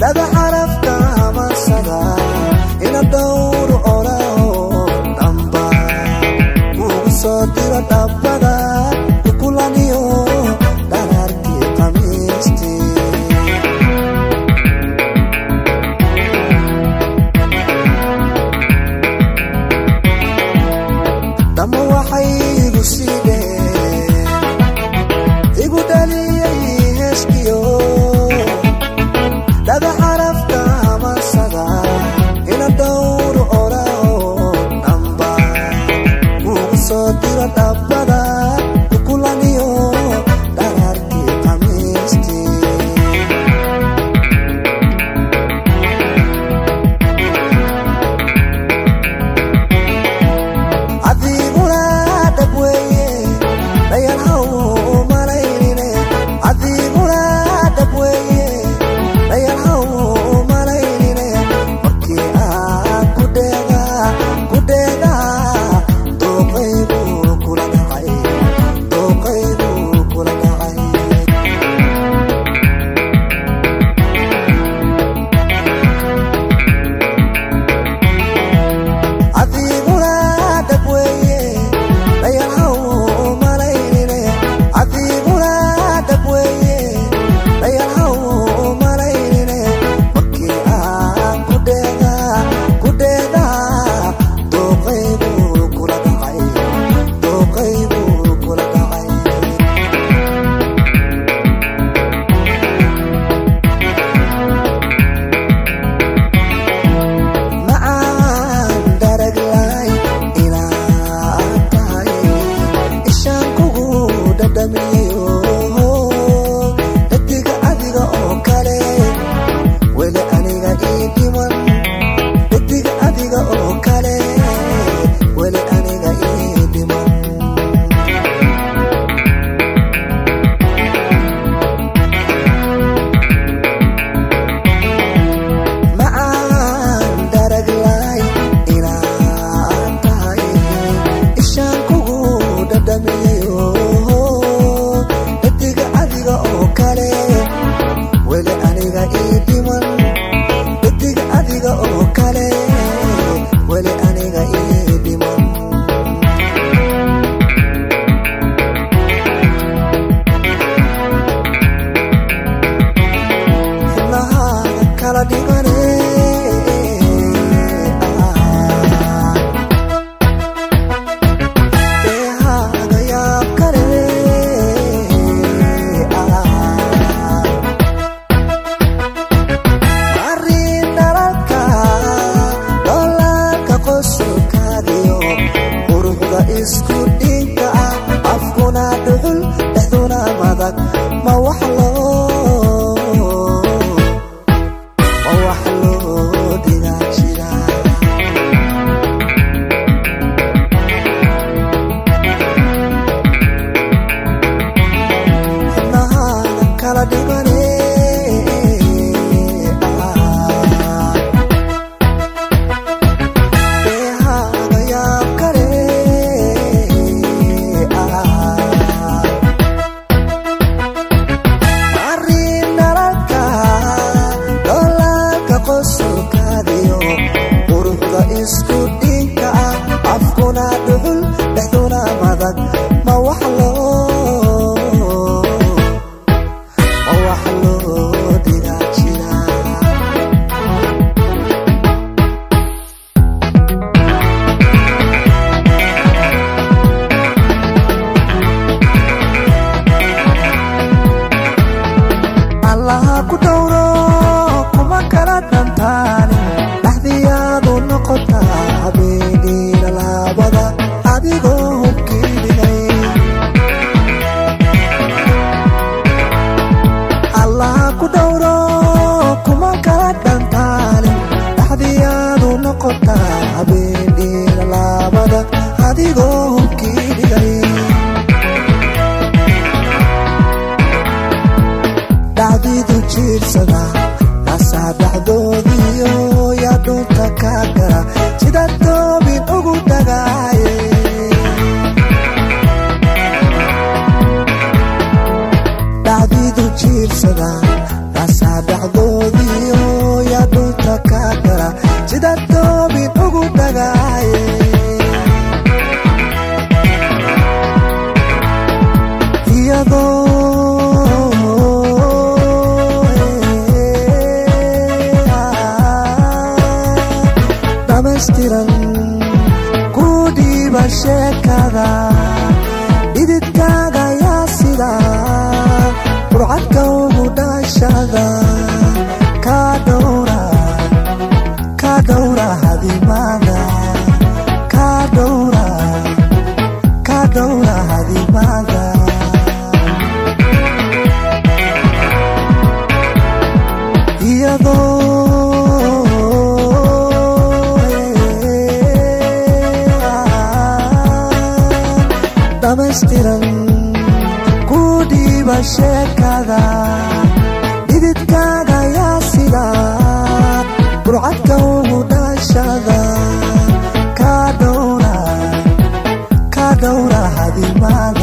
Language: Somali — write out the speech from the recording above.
dhaga xarafka amansada ina dhowr oraho dhamba kugu soo diro dhabbada kukulaniyo dhararkii qamiistii dama waxay igu siidheen igu dhaliyey heeskiyo dhaga xarafka amansada ina dhowr oraho dhamba kugu soo diro dhabbada kukulaniyo dhararkii qamiistii adiguna dhab weeye dhayalhaw malaynine adiguna dhab weeye dhayalhaw malaynine markii aan ku dheega ku dheega dooqaygu kula dhacay dooqaygu kula dhacay adiguna dhab weeye dhayalhaw malaynine adiguna dhab weeye dhayalhaw malaynine markii aan ku dheega ku dheega dooqaygu kula dhacay dooqaygu kula dhacay macaan daraglay inaad tahay ishaan kugu dhadhamiyo dhadiga adiga oo kale weli aniga ii dhiman dhadiga adiga oo kale weli aniga ii dhiman macaan daraglay inaad tahay ishaan kugu dhadhamiyo dhadiga adiga oo kale weli aniga ii dhiman dhadiga adiga oo kale weli aniga ii dhiman xubnahaada kala dhigane deehaaga yaab kale arrin dhalalka dhoolaanka qosolkaadiyo quruxda isku dhinka ah afkuna dhuxul dhexduna madag ma wax loo ma wax loo dhigaa jira xubnahaada kala dhigane deehaaga yaab kale arrin dhalalka dhoolaanka qosolkaadiyo quruxda isku dhinka ah afkuna dhuxul dhexduna madag ma wax loo ma wax loo dhigaa jira allaha ku dhowro kuma kala dhantaani dhaxdiyaadu noqotaa habeeniina laabada adigoo hubkiidigay allaha ku dhowro kuma kala dhantaani dhaxdiyaadu noqotaa habeeniina laabada adigoo hubkiidigay dhacdiidu jiirsada nasaa dhacdoodiyo yaa dhunta ka gara sida toobin ugu dhagaaye dhacdiidu jiirsada nasaa dhacdoodiyo sheekada dhididkaaga yaa sida burcadka ugu dhashada kaa dhowra kaa dhowra hadimada kaa dhowra kaa dhowra hadimada iyadoo dhamaystiran ku dhiiba sheekada dhididkaaga yaa sida burcadka ugu dhashada kaa dhowra kaa dhowra hadimada